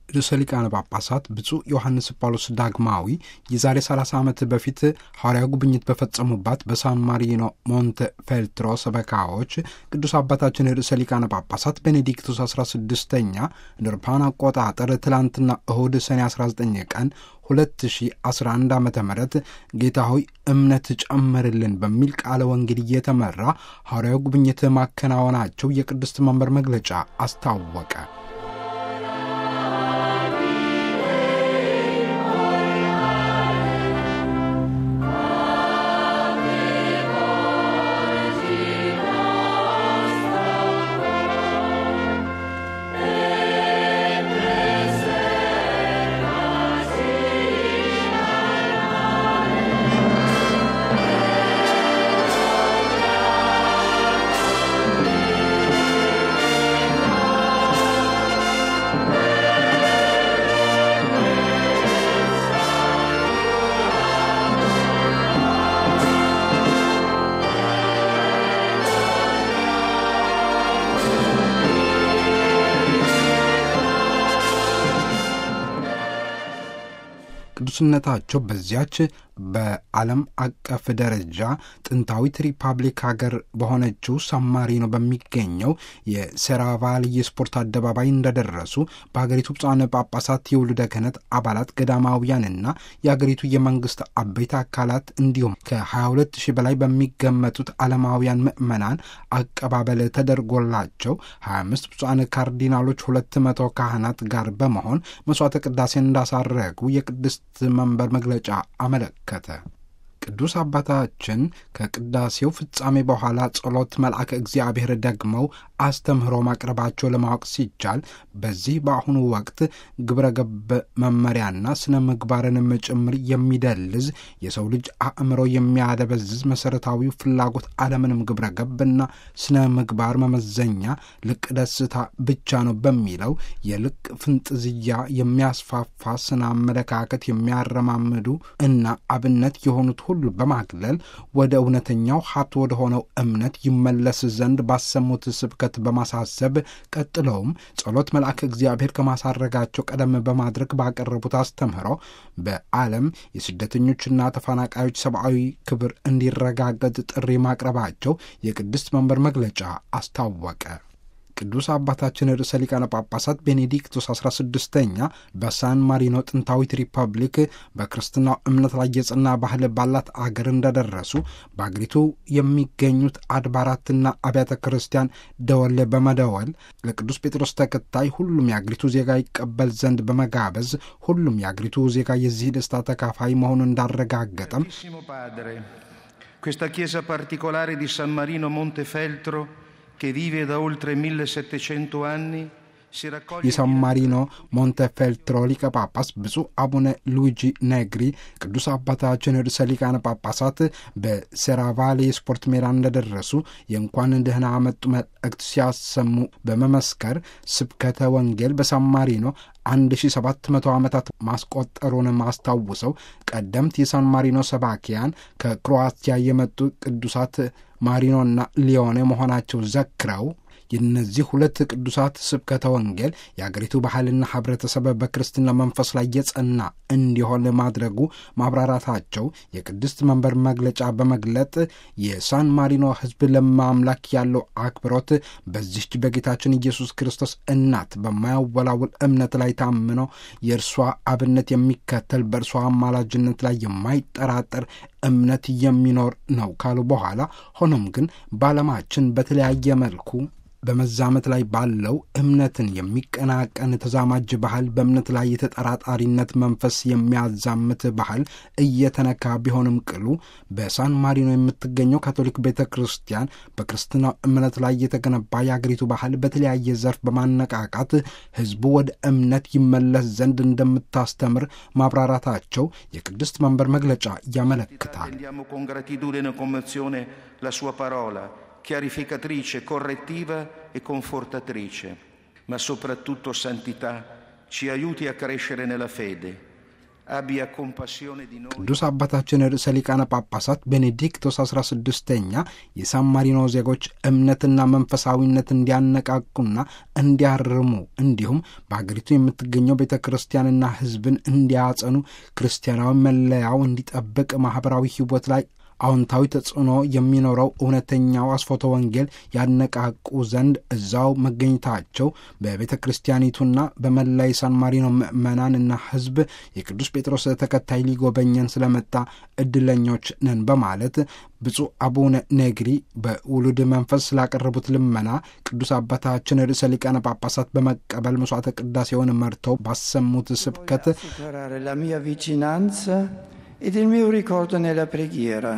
ርዕሰ ሊቃነ ጳጳሳት ብፁዕ ዮሐንስ ጳውሎስ ዳግማዊ የዛሬ 30 ዓመት በፊት ሐዋርያዊ ጉብኝት በፈጸሙባት በሳን ማሪኖ ሞንተ ፌልትሮ ሰበካዎች ቅዱስ አባታችን ርዕሰ ሊቃነ ጳጳሳት ቤኔዲክቱስ 16ኛ እንደ አውሮፓውያን አቆጣጠር ትላንትና እሁድ ሰኔ 19 ቀን 2011 ዓ ም ጌታ ሆይ እምነት ጨምርልን በሚል ቃለ ወንጌል እየተመራ ሐዋርያዊ ጉብኝት ማከናወናቸው የቅድስት መንበር መግለጫ አስታወቀ። ቅዱስነታቸው በዚያች በዓለም አቀፍ ደረጃ ጥንታዊት ሪፐብሊክ ሀገር በሆነችው ሳማሪኖ በሚገኘው የሴራቫል የስፖርት አደባባይ እንደደረሱ በሀገሪቱ ብፁዓን ጳጳሳት የውሉደ ክህነት አባላት ገዳማውያንና የሀገሪቱ የመንግስት አበይት አካላት እንዲሁም ከ22 ሺህ በላይ በሚገመቱት ዓለማውያን ምዕመናን አቀባበል ተደርጎላቸው 25 ብፁዓን ካርዲናሎች፣ 200 ካህናት ጋር በመሆን መስዋዕተ ቅዳሴን እንዳሳረጉ የቅድስት መንበር መግለጫ አመለከተ። ቅዱስ አባታችን ከቅዳሴው ፍጻሜ በኋላ ጸሎት መልአከ እግዚአብሔር ደግመው አስተምህሮ ማቅረባቸው ለማወቅ ሲቻል በዚህ በአሁኑ ወቅት ግብረ ገብ መመሪያና ስነ ምግባርንም ጭምር የሚደልዝ የሰው ልጅ አእምሮ የሚያደበዝዝ መሠረታዊው ፍላጎት አለምንም ግብረ ገብና ስነ ምግባር መመዘኛ ልቅ ደስታ ብቻ ነው በሚለው የልቅ ፍንጥዝያ የሚያስፋፋ ስነ አመለካከት የሚያረማምዱ እና አብነት የሆኑት ሁሉ በማግለል ወደ እውነተኛው ሀብት ወደ ሆነው እምነት ይመለስ ዘንድ ባሰሙት ስብከት በማሳሰብ ቀጥለውም ጸሎት መልአክ እግዚአብሔር ከማሳረጋቸው ቀደም በማድረግ ባቀረቡት አስተምህሮ በዓለም የስደተኞችና ተፈናቃዮች ሰብአዊ ክብር እንዲረጋገጥ ጥሪ ማቅረባቸው የቅድስት መንበር መግለጫ አስታወቀ። ቅዱስ አባታችን ርዕሰ ሊቃነ ጳጳሳት ቤኔዲክቶስ 16ኛ በሳን ማሪኖ ጥንታዊት ሪፐብሊክ በክርስትናው እምነት ላይ የጸና ባህል ባላት አገር እንደደረሱ በአገሪቱ የሚገኙት አድባራትና አብያተ ክርስቲያን ደወል በመደወል ለቅዱስ ጴጥሮስ ተከታይ ሁሉም የአገሪቱ ዜጋ ይቀበል ዘንድ በመጋበዝ ሁሉም የአገሪቱ ዜጋ የዚህ ደስታ ተካፋይ መሆኑን እንዳረጋገጠም Questa chiesa particolare di San Marino Montefeltro che vive da oltre 1700 anni የሳን ማሪኖ ሞንቴፌልትሮ ሊቀ ጳጳስ ብፁዕ አቡነ ሉዊጂ ነግሪ ቅዱስ አባታችን ርዕሰ ሊቃነ ጳጳሳት በሴራቫሌ የስፖርት ሜዳ እንደደረሱ የእንኳን ደህና መጡ መልእክት ሲያሰሙ በመመስከር ስብከተ ወንጌል በሳን ማሪኖ 1700 ዓመታት ማስቆጠሩን አስታውሰው ቀደምት የሳን ማሪኖ ሰባኪያን ከክሮአቲያ የመጡ ቅዱሳት ማሪኖና ሊዮኔ መሆናቸው ዘክረው የእነዚህ ሁለት ቅዱሳት ስብከተ ወንጌል የአገሪቱ ባህልና ሕብረተሰብ በክርስትና መንፈስ ላይ የጸና እንዲሆን ማድረጉ ማብራራታቸው የቅድስት መንበር መግለጫ በመግለጥ የሳን ማሪኖ ሕዝብ ለማምላክ ያለው አክብሮት በዚህች በጌታችን ኢየሱስ ክርስቶስ እናት በማያወላውል እምነት ላይ ታምኖ የእርሷ አብነት የሚከተል በእርሷ አማላጅነት ላይ የማይጠራጠር እምነት የሚኖር ነው ካሉ በኋላ ሆኖም ግን በዓለማችን በተለያየ መልኩ በመዛመት ላይ ባለው እምነትን የሚቀናቀን ተዛማጅ ባህል በእምነት ላይ የተጠራጣሪነት መንፈስ የሚያዛምት ባህል እየተነካ ቢሆንም ቅሉ በሳን ማሪኖ የምትገኘው ካቶሊክ ቤተ ክርስቲያን በክርስትናው እምነት ላይ የተገነባ የአገሪቱ ባህል በተለያየ ዘርፍ በማነቃቃት ሕዝቡ ወደ እምነት ይመለስ ዘንድ እንደምታስተምር ማብራራታቸው የቅድስት መንበር መግለጫ ያመለክታል። chiarificatrice, correttiva e confortatrice, ma soprattutto santità, ci aiuti a crescere nella fede, abbia compassione di noi. ቅዱስ አባታችን ርዕሰ ሊቃነ ጳጳሳት ቤኔዲክቶስ 16ኛ የሳን ማሪኖ ዜጎች እምነትና መንፈሳዊነት እንዲያነቃቁና እንዲያርሙ እንዲሁም በሀገሪቱ የምትገኘው ቤተ ክርስቲያንና ሕዝብን እንዲያጸኑ ክርስቲያናዊ መለያው እንዲጠብቅ ማኅበራዊ ሕይወት ላይ አዎንታዊ ተጽዕኖ የሚኖረው እውነተኛው አስፎተ ወንጌል ያነቃቁ ዘንድ እዛው መገኘታቸው በቤተ ክርስቲያኒቱና በመላ የሳን ማሪኖ ምዕመናንና ሕዝብ የቅዱስ ጴጥሮስ ተከታይ ሊጎበኘን ስለመጣ እድለኞች ነን በማለት ብፁዕ አቡነ ኔግሪ በውሉድ መንፈስ ስላቀረቡት ልመና ቅዱስ አባታችን ርዕሰ ሊቃነ ጳጳሳት በመቀበል መስዋዕተ ቅዳሴውን መርተው ባሰሙት ስብከት assicurare la mia vicinanza ed il mio ricordo nella preghiera,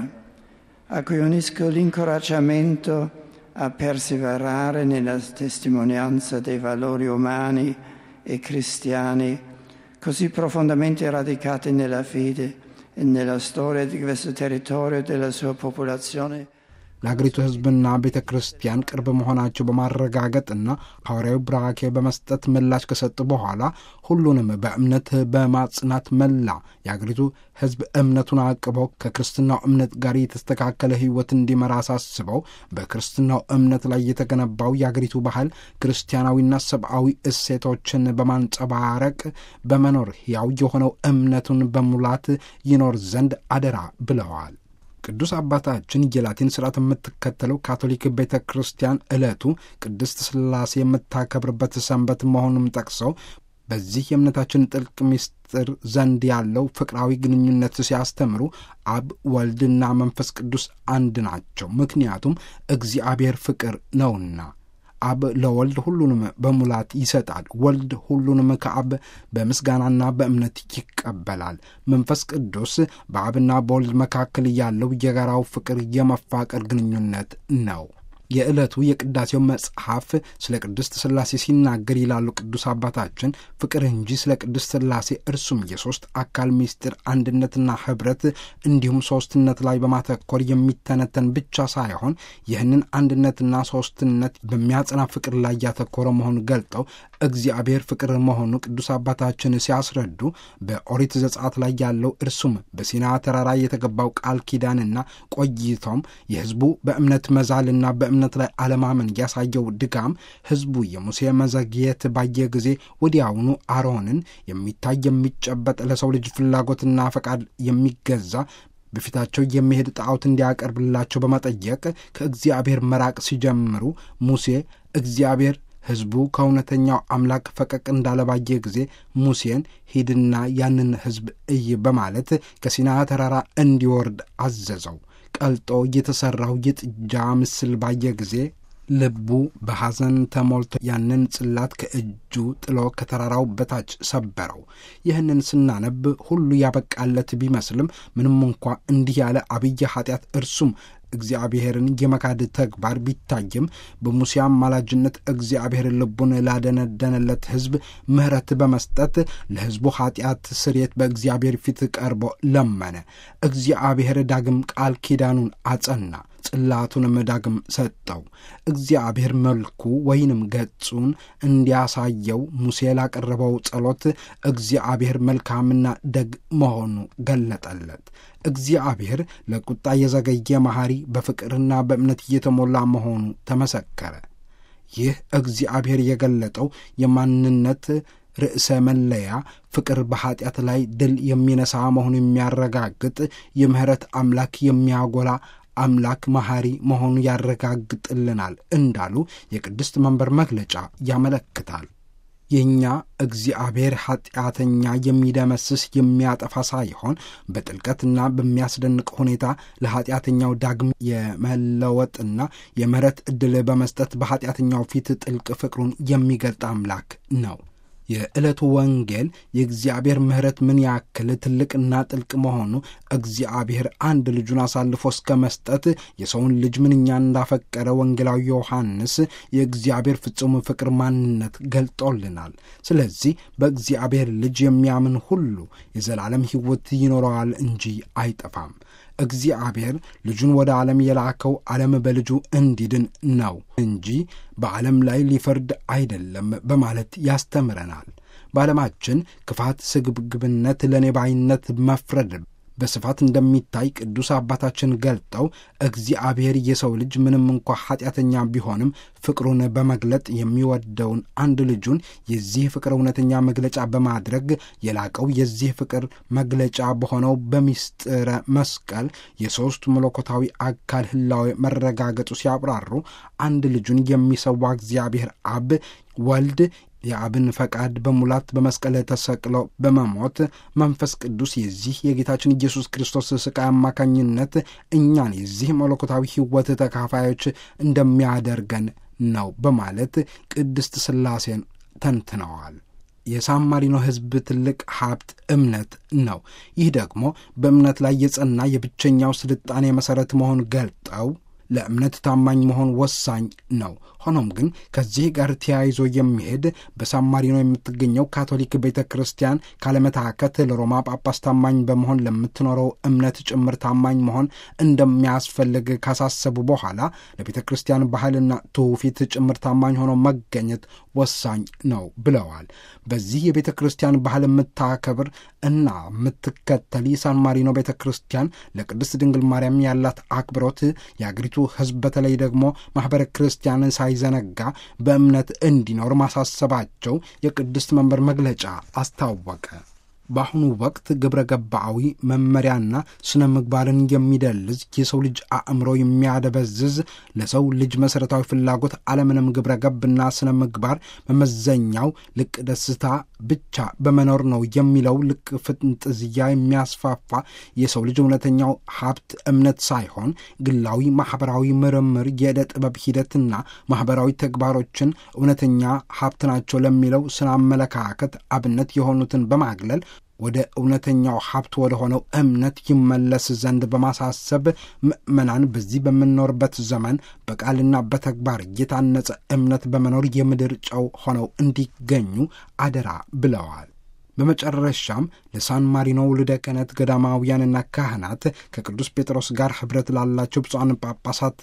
a cui unisco l'incoraggiamento a perseverare nella testimonianza dei valori umani e cristiani così profondamente radicati nella fede e nella storia di questo territorio e della sua popolazione. ለአገሪቱ ሕዝብና ቤተ ክርስቲያን ቅርብ መሆናቸው በማረጋገጥና ሐዋርያዊ ብራኬ በመስጠት ምላሽ ከሰጡ በኋላ ሁሉንም በእምነት በማጽናት መላ የአገሪቱ ሕዝብ እምነቱን አቅበው ከክርስትናው እምነት ጋር የተስተካከለ ሕይወት እንዲመራ አሳስበው በክርስትናው እምነት ላይ የተገነባው የአገሪቱ ባህል ክርስቲያናዊና ሰብአዊ እሴቶችን በማንጸባረቅ በመኖር ሕያው የሆነው እምነቱን በሙላት ይኖር ዘንድ አደራ ብለዋል። ቅዱስ አባታችን የላቲን ስርዓት የምትከተለው ካቶሊክ ቤተ ክርስቲያን ዕለቱ ቅድስት ሥላሴ የምታከብርበት ሰንበት መሆኑንም ጠቅሰው በዚህ የእምነታችን ጥልቅ ምስጢር ዘንድ ያለው ፍቅራዊ ግንኙነት ሲያስተምሩ አብ ወልድና መንፈስ ቅዱስ አንድ ናቸው፣ ምክንያቱም እግዚአብሔር ፍቅር ነውና። አብ ለወልድ ሁሉንም በሙላት ይሰጣል። ወልድ ሁሉንም ከአብ በምስጋናና በእምነት ይቀበላል። መንፈስ ቅዱስ በአብና በወልድ መካከል ያለው የጋራው ፍቅር የመፋቀር ግንኙነት ነው። የዕለቱ የቅዳሴው መጽሐፍ ስለ ቅድስት ሥላሴ ሲናገር ይላሉ ቅዱስ አባታችን ፍቅር እንጂ ስለ ቅድስት ሥላሴ እርሱም የሦስት አካል ምስጢር አንድነትና ኅብረት እንዲሁም ሦስትነት ላይ በማተኮር የሚተነተን ብቻ ሳይሆን ይህንን አንድነትና ሦስትነት በሚያጸና ፍቅር ላይ ያተኮረ መሆኑን ገልጠው እግዚአብሔር ፍቅር መሆኑ ቅዱስ አባታችን ሲያስረዱ በኦሪት ዘጸአት ላይ ያለው እርሱም በሲና ተራራ የተገባው ቃል ኪዳንና ቆይቶም የሕዝቡ በእምነት መዛልና በእምነት ላይ አለማመን ያሳየው ድጋም ሕዝቡ የሙሴ መዘግየት ባየ ጊዜ ወዲያውኑ አሮንን የሚታይ የሚጨበጥ ለሰው ልጅ ፍላጎትና ፈቃድ የሚገዛ በፊታቸው የሚሄድ ጣዖት እንዲያቀርብላቸው በመጠየቅ ከእግዚአብሔር መራቅ ሲጀምሩ ሙሴ እግዚአብሔር ሕዝቡ ከእውነተኛው አምላክ ፈቀቅ እንዳለባየ ጊዜ ሙሴን ሂድና ያንን ሕዝብ እይ በማለት ከሲና ተራራ እንዲወርድ አዘዘው። ቀልጦ የተሠራው የጥጃ ምስል ባየ ጊዜ ልቡ በሐዘን ተሞልቶ ያንን ጽላት ከእጁ ጥሎ ከተራራው በታች ሰበረው። ይህንን ስናነብ ሁሉ ያበቃለት ቢመስልም ምንም እንኳ እንዲህ ያለ አብይ ኃጢአት እርሱም እግዚአብሔርን የመካድ ተግባር ቢታይም በሙሴ አማላጅነት እግዚአብሔር ልቡን ላደነደነለት ሕዝብ ምሕረት በመስጠት ለሕዝቡ ኃጢአት ስርየት በእግዚአብሔር ፊት ቀርቦ ለመነ። እግዚአብሔር ዳግም ቃል ኪዳኑን አጸና፣ ጽላቱንም ዳግም ሰጠው። እግዚአብሔር መልኩ ወይንም ገጹን እንዲያሳየው ሙሴ ላቀረበው ጸሎት እግዚአብሔር መልካምና ደግ መሆኑ ገለጠለት። እግዚአብሔር ለቁጣ የዘገየ መሐሪ፣ በፍቅርና በእምነት እየተሞላ መሆኑ ተመሰከረ። ይህ እግዚአብሔር የገለጠው የማንነት ርዕሰ መለያ ፍቅር በኀጢአት ላይ ድል የሚነሳ መሆኑ የሚያረጋግጥ የምሕረት አምላክ የሚያጎላ አምላክ መሐሪ መሆኑ ያረጋግጥልናል እንዳሉ የቅድስት መንበር መግለጫ ያመለክታል። የእኛ እግዚአብሔር ኀጢአተኛ የሚደመስስ የሚያጠፋ ሳይሆን በጥልቀትና በሚያስደንቅ ሁኔታ ለኀጢአተኛው ዳግም የመለወጥና የምሕረት ዕድል በመስጠት በኀጢአተኛው ፊት ጥልቅ ፍቅሩን የሚገልጥ አምላክ ነው። የዕለቱ ወንጌል የእግዚአብሔር ምሕረት ምን ያክል ትልቅና ጥልቅ መሆኑ እግዚአብሔር አንድ ልጁን አሳልፎ እስከ መስጠት የሰውን ልጅ ምንኛ እንዳፈቀረ ወንጌላዊ ዮሐንስ የእግዚአብሔር ፍጹም ፍቅር ማንነት ገልጦልናል። ስለዚህ በእግዚአብሔር ልጅ የሚያምን ሁሉ የዘላለም ሕይወት ይኖረዋል እንጂ አይጠፋም። እግዚአብሔር ልጁን ወደ ዓለም የላከው ዓለም በልጁ እንዲድን ነው እንጂ በዓለም ላይ ሊፈርድ አይደለም በማለት ያስተምረናል። በዓለማችን ክፋት፣ ስግብግብነት፣ ለኔባይነት መፍረድ በስፋት እንደሚታይ ቅዱስ አባታችን ገልጠው እግዚአብሔር የሰው ልጅ ምንም እንኳ ኃጢአተኛ ቢሆንም ፍቅሩን በመግለጥ የሚወደውን አንድ ልጁን የዚህ ፍቅር እውነተኛ መግለጫ በማድረግ የላቀው የዚህ ፍቅር መግለጫ በሆነው በሚስጥረ መስቀል የሦስቱ መለኮታዊ አካል ህላዌ መረጋገጡ ሲያብራሩ አንድ ልጁን የሚሰዋ እግዚአብሔር አብ ወልድ የአብን ፈቃድ በሙላት በመስቀል ተሰቅለው በመሞት መንፈስ ቅዱስ የዚህ የጌታችን ኢየሱስ ክርስቶስ ስቃይ አማካኝነት እኛን የዚህ መለኮታዊ ሕይወት ተካፋዮች እንደሚያደርገን ነው በማለት ቅድስት ሥላሴን ተንትነዋል። የሳን ማሪኖ ሕዝብ ትልቅ ሀብት እምነት ነው። ይህ ደግሞ በእምነት ላይ የጸና የብቸኛው ስልጣኔ መሠረት መሆን ገልጠው ለእምነት ታማኝ መሆን ወሳኝ ነው። ሆኖም ግን ከዚህ ጋር ተያይዞ የሚሄድ በሳን ማሪኖ የምትገኘው ካቶሊክ ቤተ ክርስቲያን ካለመታከት ለሮማ ጳጳስ ታማኝ በመሆን ለምትኖረው እምነት ጭምር ታማኝ መሆን እንደሚያስፈልግ ካሳሰቡ በኋላ ለቤተ ክርስቲያን ባህልና ትውፊት ጭምር ታማኝ ሆኖ መገኘት ወሳኝ ነው ብለዋል። በዚህ የቤተ ክርስቲያን ባህል የምታከብር እና የምትከተል የሳን ማሪኖ ቤተ ክርስቲያን ለቅድስት ድንግል ማርያም ያላት አክብሮት የአገሪቱ ሕዝብ በተለይ ደግሞ ማኅበረ ክርስቲያንን ሳይዘነጋ በእምነት እንዲኖር ማሳሰባቸው የቅድስት መንበር መግለጫ አስታወቀ። በአሁኑ ወቅት ግብረ ገባዊ መመሪያና ስነ ምግባርን የሚደልዝ የሰው ልጅ አእምሮ የሚያደበዝዝ ለሰው ልጅ መሠረታዊ ፍላጎት አለምንም ግብረ ገብና ስነ ምግባር መመዘኛው ልቅ ደስታ ብቻ በመኖር ነው የሚለው ልቅ ፍንጥዝያ የሚያስፋፋ የሰው ልጅ እውነተኛው ሀብት እምነት ሳይሆን ግላዊ ማኅበራዊ ምርምር፣ የዕደ ጥበብ ሂደትና ማኅበራዊ ተግባሮችን እውነተኛ ሀብት ናቸው ለሚለው ስነ አመለካከት አብነት የሆኑትን በማግለል ወደ እውነተኛው ሀብት ወደ ሆነው እምነት ይመለስ ዘንድ በማሳሰብ ምዕመናን በዚህ በምንኖርበት ዘመን በቃልና በተግባር የታነጸ እምነት በመኖር የምድር ጨው ሆነው እንዲገኙ አደራ ብለዋል። በመጨረሻም ለሳን ማሪኖ ውልደ ክህነት ገዳማውያንና ካህናት ከቅዱስ ጴጥሮስ ጋር ኅብረት ላላቸው ብፁዓን ጳጳሳት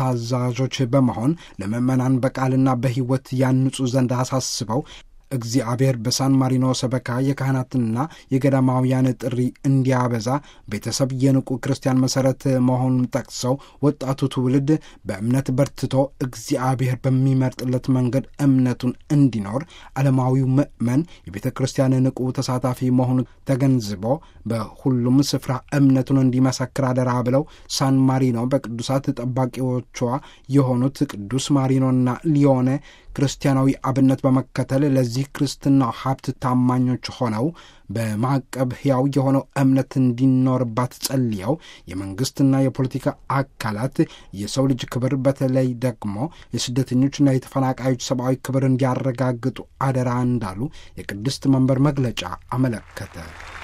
ታዛዦች በመሆን ለምዕመናን በቃልና በሕይወት ያንጹ ዘንድ አሳስበው እግዚአብሔር በሳን ማሪኖ ሰበካ የካህናትና የገዳማውያን ጥሪ እንዲያበዛ ቤተሰብ የንቁ ክርስቲያን መሠረት መሆኑን ጠቅሰው ወጣቱ ትውልድ በእምነት በርትቶ እግዚአብሔር በሚመርጥለት መንገድ እምነቱን እንዲኖር ዓለማዊው ምእመን የቤተ ክርስቲያን ንቁ ተሳታፊ መሆኑን ተገንዝቦ በሁሉም ስፍራ እምነቱን እንዲመሰክር አደራ ብለው ሳን ማሪኖ በቅዱሳት ጠባቂዎቿ የሆኑት ቅዱስ ማሪኖና ሊዮኔ ክርስቲያናዊ አብነት በመከተል ለዚህ ክርስትና ሀብት ታማኞች ሆነው በማዕቀብ ሕያው የሆነው እምነት እንዲኖርባት ጸልየው የመንግሥትና የፖለቲካ አካላት የሰው ልጅ ክብር በተለይ ደግሞ የስደተኞችና የተፈናቃዮች ሰብአዊ ክብር እንዲያረጋግጡ አደራ እንዳሉ የቅድስት መንበር መግለጫ አመለከተ።